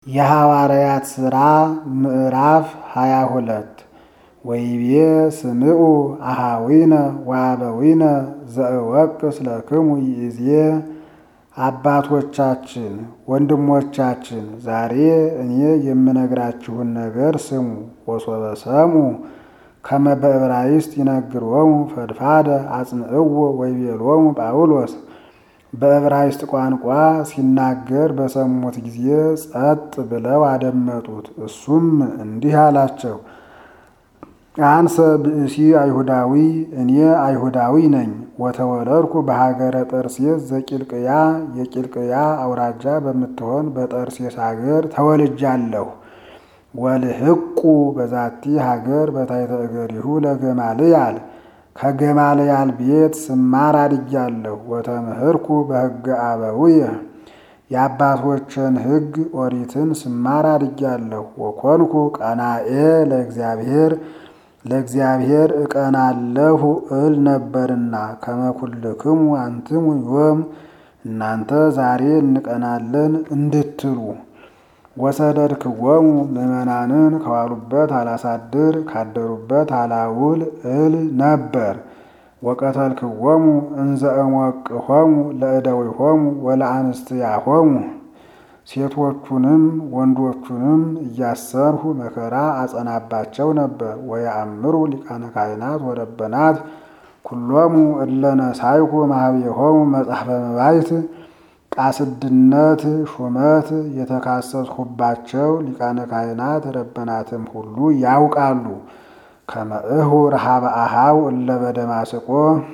የሐዋርያት ሥራ ምዕራፍ ሃያ ሁለት ወይቤ ስምዑ አኀዊነ ወአበዊነ ዘእወቅስ ለክሙ ይእዜ አባቶቻችን ወንድሞቻችን ዛሬ እኔ የምነግራችሁን ነገር ስሙ። ወሶበ ሰምዑ ከመ በዕብራይስጥ ይነግሮሙ ፈድፋደ አጽንዕዎ ወይቤሎሙ ጳውሎስ በዕብራይስጥ ቋንቋ ሲናገር በሰሙት ጊዜ ጸጥ ብለው አደመጡት። እሱም እንዲህ አላቸው፣ አንሰ ብእሲ አይሁዳዊ እኔ አይሁዳዊ ነኝ። ወተወለድኩ በሀገረ ጠርሴስ ዘቂልቅያ የቂልቅያ አውራጃ በምትሆን በጠርሴስ ሀገር ተወልጃለሁ። ወልህቁ በዛቲ ሀገር በታሕተ እገሪሁ ለገማልያል ከገማልያል ቤት ስማር አድጌአለሁ። ወተምህርኩ በሕገ አበዊየ የአባቶችን ሕግ ኦሪትን ስማር አድጌአለሁ። ወኮንኩ ቀናኤ ለእግዚአብሔር ለእግዚአብሔር እቀናለሁ እል ነበርና ከመኩልክሙ አንትሙ ዮም እናንተ ዛሬ እንቀናለን እንድትሉ ወሰደድክዎሙ ምዕመናንን ከዋሉበት አላሳድር ካደሩበት አላውል እል ነበር። ወቀተልክዎሙ እንዘ እሞቅሆሙ ለእደዊሆሙ ወለአንስትያሆሙ ሴቶቹንም ወንዶቹንም እያሰርሁ መከራ አጸናባቸው ነበር። ወየአምሩ ሊቃነ ካህናት ወረበናት ኩሎሙ እለ ነሳይኩ ማህቤሆሙ መጽሐፈ መባይት ቃስድነት ሹመት የተካሰስሁባቸው ሊቃነ ካህናት ረበናትም ሁሉ ያውቃሉ። ከመእሁ ረሃበ አሃው እለ በደማስቆ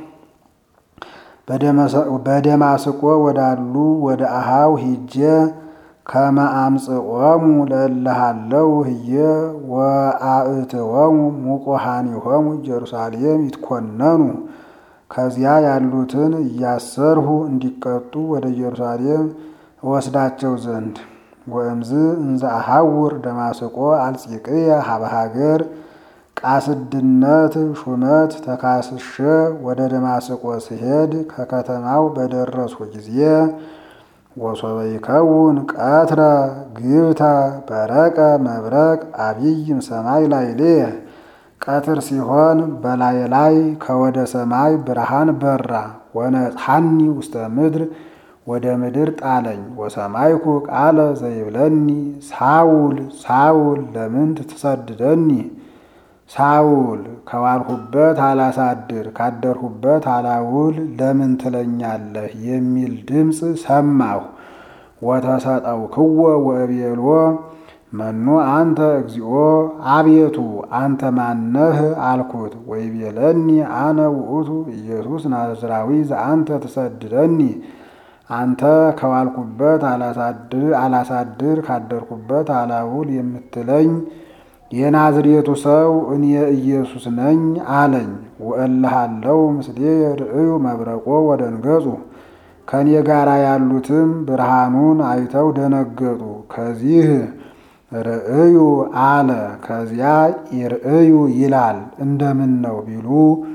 በደማስቆ ወዳሉ ወደ አሃው ሂጄ ከመ አምጽኦሙ ለእለሃለው ህየ ወአእትዎሙ ሙቆሃኒሆሙ ኢየሩሳሌም ይትኮነኑ ከዚያ ያሉትን እያሰርሁ እንዲቀጡ ወደ ኢየሩሳሌም እወስዳቸው ዘንድ ወእምዝ እንዘ አሐውር ደማስቆ አልጺቅየ ሀበ ሀገር ቃስድነት ሹመት ተካስሸ ወደ ደማስቆ ስሄድ ከከተማው በደረስኩ ጊዜ ወሶበ ይከውን ቀትረ ግብተ በረቀ መብረቅ አብይም ሰማይ ላዕሌየ ቀትር ሲሆን በላይ ላይ ከወደ ሰማይ ብርሃን በራ። ወነጽሐኒ ውስተ ምድር ወደ ምድር ጣለኝ። ወሰማይኩ ቃለ ዘይብለኒ ሳውል ሳውል ለምንት ትሰድደኒ? ሳውል ከዋልሁበት አላሳድር ካደርሁበት አላውል ለምን ትለኛለህ? የሚል ድምፅ ሰማሁ። ወተሰጠውክዎ ወእቤሎ መኑ አንተ እግዚኦ አቤቱ አንተ ማነህ አልኩት። ወይቤለኒ አነ ውእቱ ኢየሱስ ናዝራዊ ዘአንተ ትሰድደኒ አንተ ከዋልኩበት አላሳድር ካደርኩበት አላውል የምትለኝ የናዝሬቱ ሰው እኔ ኢየሱስ ነኝ አለኝ። ወእልሃለው ምስሌ ርእዩ መብረቆ ወደንገጹ ከእኔ ጋር ያሉትም ብርሃኑን አይተው ደነገጡ። ከዚህ ርእዩ አለ ከዚያ ይርእዩ ይላል እንደምን ነው ቢሉ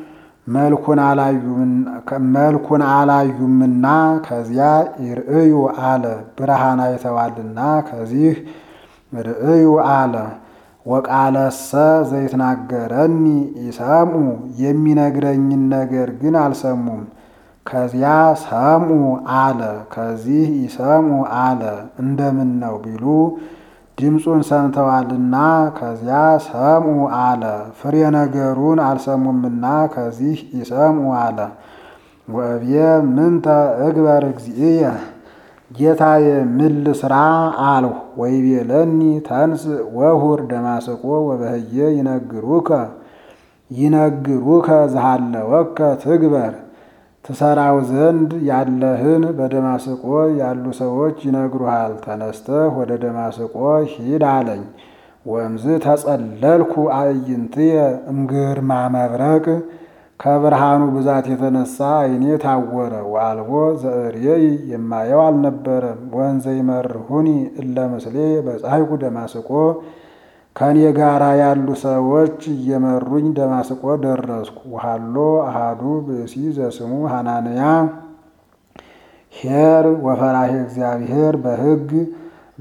መልኩን አላዩምና ከዚያ ይርእዩ አለ ብርሃን አይተዋልና ከዚህ ርእዩ አለ። ወቃለሰ ዘይትናገረኒ ኢሰምዑ የሚነግረኝን ነገር ግን አልሰሙም። ከዚያ ሰምዑ አለ ከዚህ ይሰምዑ አለ እንደምን ነው ቢሉ ድምፁን ሰምተዋልና ከዚያ ሰምዑ አለ። ፍሬ ነገሩን አልሰሙምና ከዚህ ይሰምዑ አለ። ወእብየ ምንተ እግበር እግዚእየ ጌታዬ ምን ልስራ አልሁ። ወይቤለኒ ተንስ ወሁር ደማስቆ ወበህየ ይነግሩከ ይነግሩከ ዝሃለወከ ትግበር ትሰራው ዘንድ ያለህን በደማስቆ ያሉ ሰዎች ይነግሩሃል። ተነስተህ ወደ ደማስቆ ሂድ አለኝ። ወእምዝ ተጸለልኩ አዕይንትየ እምግርማ መብረቅ ከብርሃኑ ብዛት የተነሳ ዓይኔ ታወረ። ወአልቦ ዘእርየይ የማየው አልነበረም። ወንዘ ይመርሁኒ እለ ምስሌ በፀሐይኩ ደማስቆ ከእኔ ጋር ያሉ ሰዎች እየመሩኝ ደማስቆ ደረስኩ። ወሃሎ አሃዱ ብእሲ ዘስሙ ሐናንያ ኄር ወፈራሄ እግዚአብሔር በሕግ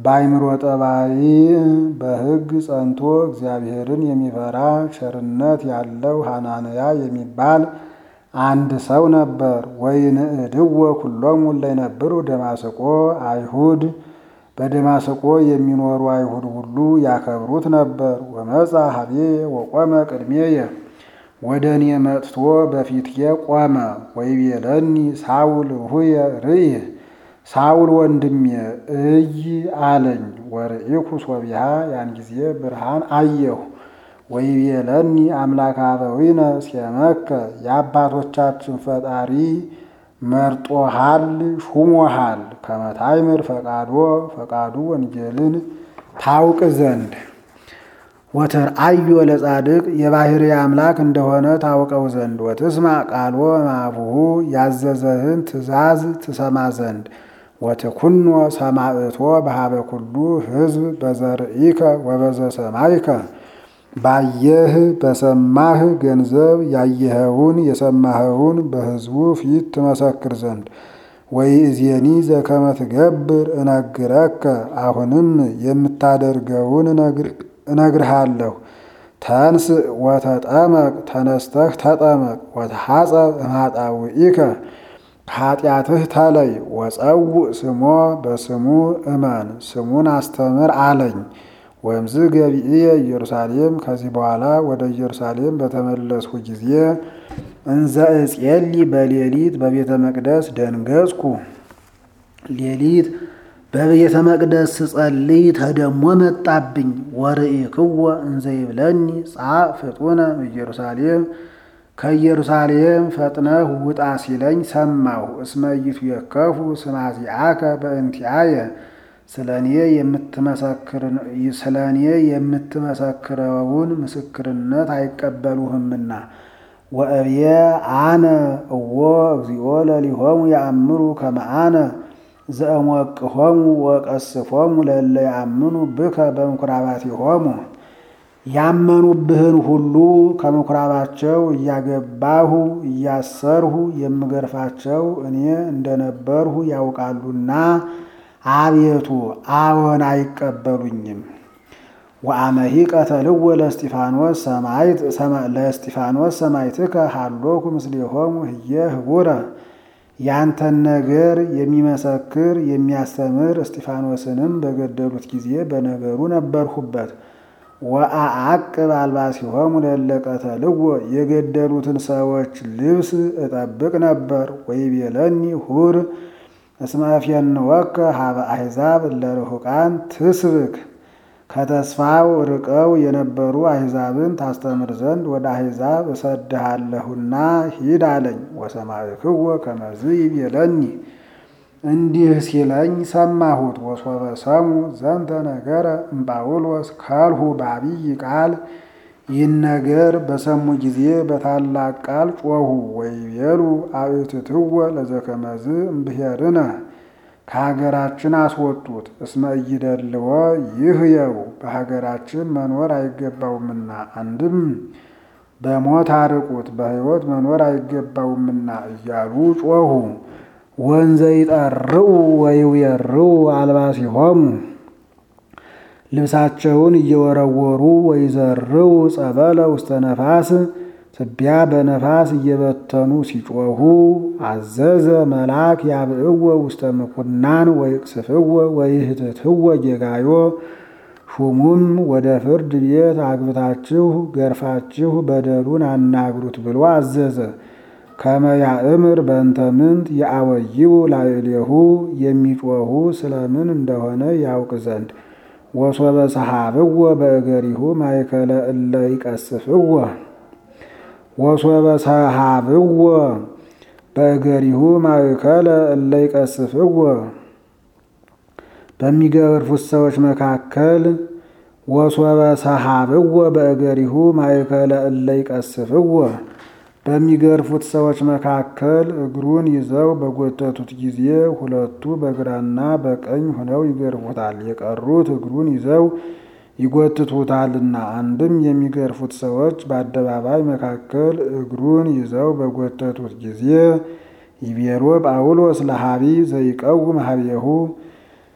በአይምሮ ጠባይ በሕግ ጸንቶ እግዚአብሔርን የሚፈራ ቸርነት ያለው ሐናንያ የሚባል አንድ ሰው ነበር። ወይንዕድዎ ኩሎሙ እለይነብሩ ደማስቆ አይሁድ በደማስቆ የሚኖሩ አይሁድ ሁሉ ያከብሩት ነበር። ወመጻ ሀቤ ወቆመ ቅድሜየ ወደ እኔ መጥቶ በፊትዬ ቆመ። ወይቤለኒ ሳውል ሁየ ርእየ ሳውል ወንድሜ እይ አለኝ። ወርኢኩ ሶቢሃ ያን ጊዜ ብርሃን አየሁ። ወይቤለኒ አምላከ አበዊነ ሴመከ የአባቶቻችን ፈጣሪ መርጦሃል ሹሞሃል ከመታይምር ፈቃዶ ፈቃዱ ወንጌልን ታውቅ ዘንድ ወተርአዮ ለጻድቅ የባህሪ አምላክ እንደሆነ ታውቀው ዘንድ ወትስማ ቃሎ ማቡሁ ያዘዘህን ትእዛዝ ትሰማ ዘንድ ወትኩኖ ሰማዕቶ በሃበ ኩሉ ሕዝብ በዘርኢከ ወበዘ ሰማይከ ባየህ በሰማህ ገንዘብ ያየኸውን የሰማኸውን በሕዝቡ ፊት ትመሰክር ዘንድ ወይእዜኒ ዘከመ ትገብር እነግረከ አሁንም የምታደርገውን እነግርሃለሁ። ተንስ ወተጠመቅ ተነስተህ ተጠመቅ ወተሐጸብ እምኃጣውኢከ ከኃጢአትህ ተለይ ወጸውእ ስሞ በስሙ እመን ስሙን አስተምር አለኝ። ወምዝ ገቢእየ ኢየሩሳሌም ከዚህ በኋላ ወደ ኢየሩሳሌም በተመለስኩ ጊዜ እንዘ እጼሊ በሌሊት በቤተ መቅደስ ደንገጽኩ። ሌሊት በቤተ መቅደስ ስጸልይ ተደሞ መጣብኝ። ወርኢክዎ እንዘ ይብለኒ ጻእ ፍጡነ ኢየሩሳሌም ከኢየሩሳሌም ፈጥነህ ውጣ ሲለኝ ሰማሁ። እስመ ኢትዌከፉ ስማዚአከ በእንቲአየ ስለ እኔ የምትመሰክረውን ምስክርነት አይቀበሉህምና። ወእብየ አነ እዎ እግዚኦ ለሊሆሙ ያእምሩ ከመ አነ ዘእሞቅሆሙ ወቀስፎሙ ለእለ ያእምኑ ብከ በምኩራባቲሆሙ ያመኑብህን ሁሉ ከምኩራባቸው እያገባሁ እያሰርሁ የምገርፋቸው እኔ እንደነበርሁ ያውቃሉና አቤቱ አዎን አይቀበሉኝም። ወአመሂ ቀተልዎ ለእስጢፋኖስ ሰማዕት ለእስጢፋኖስ ሰማዕትከ ሀሎኩ ምስሌሆሙ ህየ ህቡረ ያንተን ነገር የሚመሰክር የሚያስተምር እስጢፋኖስንም በገደሉት ጊዜ በነገሩ ነበርሁበት። ወአዐቅብ አልባሲሆሙ ለእለ ቀተልዎ የገደሉትን ሰዎች ልብስ እጠብቅ ነበር። ወይቤለኒ ሁር እስመ እፌንወከ ሀበ አሕዛብ እለ ርሑቃን ትስብክ ከተስፋው ርቀው የነበሩ አሕዛብን ታስተምር ዘንድ ወደ አሕዛብ እሰድሃለሁና ሂድ አለኝ። ወሰማዕክዎ ከመዝ ይቤለኒ እንዲህ ሲለኝ ሰማሁት። ወሶበ ሰሙ ዘንተ ነገረ እምጳውሎስ ከልሁ በአብይ ቃል ይህን ነገር በሰሙ ጊዜ በታላቅ ቃል ጮኹ። ወይቤሉ አእትትወ ለዘከመዝ እምብሔርነ ከሀገራችን አስወጡት። እስመ ኢይደልዎ ይህየው በሀገራችን መኖር አይገባውምና፣ አንድም በሞት አርቁት በሕይወት መኖር አይገባውምና እያሉ ጮኹ። ወንዘ ይጠርኡ ወይውየርኡ አልባሲሆሙ ልብሳቸውን እየወረወሩ ወይዘርው ጸበለ ውስተ ነፋስ ትቢያ በነፋስ እየበተኑ ሲጮኹ አዘዘ መልአክ ያብዕዎ ውስተ ምኩናን ወይቅስፍዎ ወይህትትዎ ጌጋዮ ሹሙም ወደ ፍርድ ቤት አግብታችሁ ገርፋችሁ በደሉን አናግሩት ብሎ አዘዘ። ከመ ያእምር በእንተ ምንት የአወይው ላዕሌሁ የሚጮኹ ስለምን እንደሆነ ያውቅ ዘንድ ወሶበ ሰሃብዎ በእገሪሁ ማእከለ እለ ይቀስፍዎ ወሶበ ሰሃብዎ በእገሪሁ ማእከለ እለ ይቀስፍዎ በሚገርፉት ሰዎች መካከል ወሶበ ሰሃብዎ በእገሪሁ ማእከለ እለ ይቀስፍዎ በሚገርፉት ሰዎች መካከል እግሩን ይዘው በጎተቱት ጊዜ ሁለቱ በግራና በቀኝ ሆነው ይገርፉታል፣ የቀሩት እግሩን ይዘው ይጎትቱታልና። አንድም የሚገርፉት ሰዎች በአደባባይ መካከል እግሩን ይዘው በጎተቱት ጊዜ ይቤሎ ጳውሎስ ለሃቢ ዘይቀውም ሀቤሁ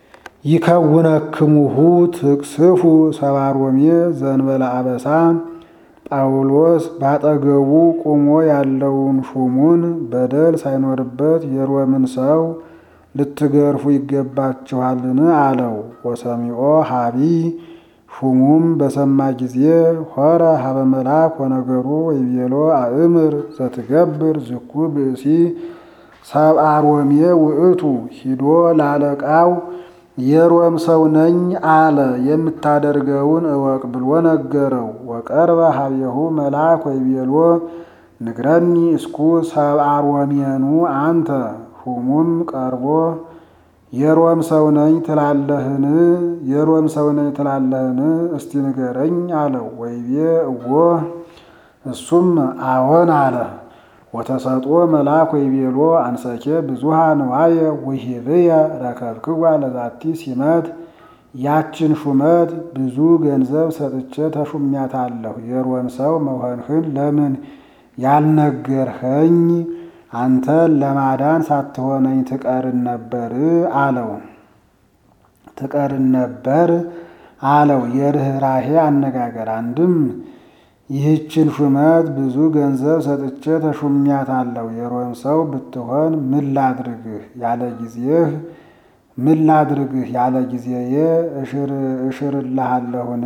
ይከውነክሙሁ ትቅስፉ ሰባሮሜ ዘንበለ አበሳ ጳውሎስ ባጠገቡ ቆሞ ያለውን ሹሙን በደል ሳይኖርበት የሮምን ሰው ልትገርፉ ይገባችኋልን? አለው። ወሰሚዖ ሀቢ ሹሙም በሰማ ጊዜ ሆረ ሀበ መልአክ ወነገሩ ወይቤሎ አእምር ዘትገብር ዝኩ ብእሲ ሰብአ ሮሜ ውእቱ ሂዶ ላለቃው የሮም ሰው ነኝ አለ የምታደርገውን እወቅ ብሎ ነገረው። ወቀርበ ሀቤሁ መልአክ ወይቤሎ ንግረኒ እስኩ ሰብአ ሮሜኑ አንተ ሹሙም ቀርቦ የሮም ሰው ነኝ ትላለህን? የሮም ሰው ነኝ ትላለህን? እስቲ ንገረኝ አለው። ወይቤ እዎ እሱም አዎን አለ። ወተሰጦ መልአክ ወይቤሎ አንሰኬ ብዙሃ ንዋየ ውሂብየ ረከብክዋ ለዛቲ ሲመት ያችን ሹመት ብዙ ገንዘብ ሰጥቼ ተሹሚያታለሁ። የሮም ሰው መሆንህን ለምን ያልነገርኸኝ? አንተን ለማዳን ሳትሆነኝ ትቀርን ነበር አለው። ትቀርን ነበር አለው። የርኅራሄ አነጋገር አንድም ይህችን ሹመት ብዙ ገንዘብ ሰጥቼ ተሹሚያታለሁ። የሮም ሰው ብትሆን ምን ላድርግህ ያለ ጊዜህ ምን ላድርግህ ያለ ጊዜዬ እሽርልሃለሁን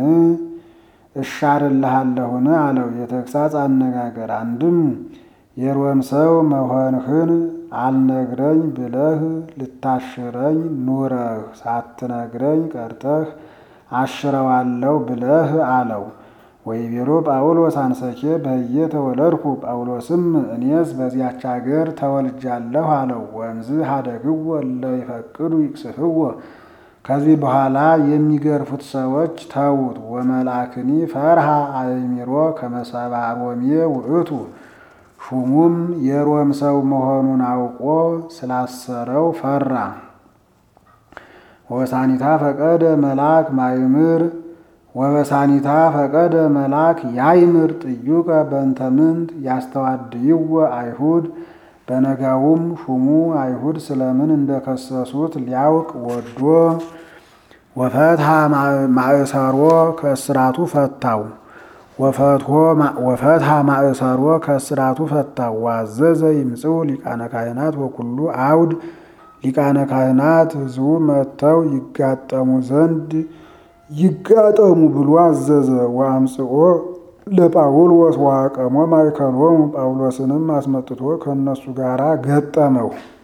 እሻርልሃለሁን አለው። የተግሳጽ አነጋገር አንድም የሮም ሰው መሆንህን አልነግረኝ ብለህ ልታሽረኝ ኑረህ ሳትነግረኝ ቀርተህ አሽረዋለሁ ብለህ አለው። ወይቤሎ ጳውሎስ አንሰኬ በህየ ተወለድኩ ጳውሎስም እኔስ በዚያች አገር ተወልጃለሁ አለው። ወንዝ ሀደግዎ እለ ይፈቅዱ ይቅስፍዎ ከዚህ በኋላ የሚገርፉት ሰዎች ተዉት። ወመልአክኒ ፈርሃ አእሚሮ ከመሰባ ሮሜ ውእቱ ሹሙም የሮም ሰው መሆኑን አውቆ ስላሰረው ፈራ። ወበሳኒታ ፈቀደ መልአክ ማይምር ወበሳኒታ ፈቀደ መልአክ ያይምር ጥዩቀ በእንተ ምንት ያስተዋድይዎ አይሁድ። በነጋውም ሹሙ አይሁድ ስለምን እንደከሰሱት ሊያውቅ ወዶ ወፈትሃ ማእሰሮ ከእስራቱ ፈታው ወፈትሃ ማእሰሮ ከእስራቱ ፈታው። ዋዘዘ ይምጽኡ ሊቃነ ካህናት ወኩሉ አውድ ሊቃነ ካህናት ሕዝቡ መጥተው ይጋጠሙ ዘንድ ይጋጠሙ ብሎ አዘዘ። ወአምጽኦ ለጳውሎስ ዋቀሞ ማእከሎሙ ጳውሎስንም አስመጥቶ ከእነሱ ጋር ገጠመው።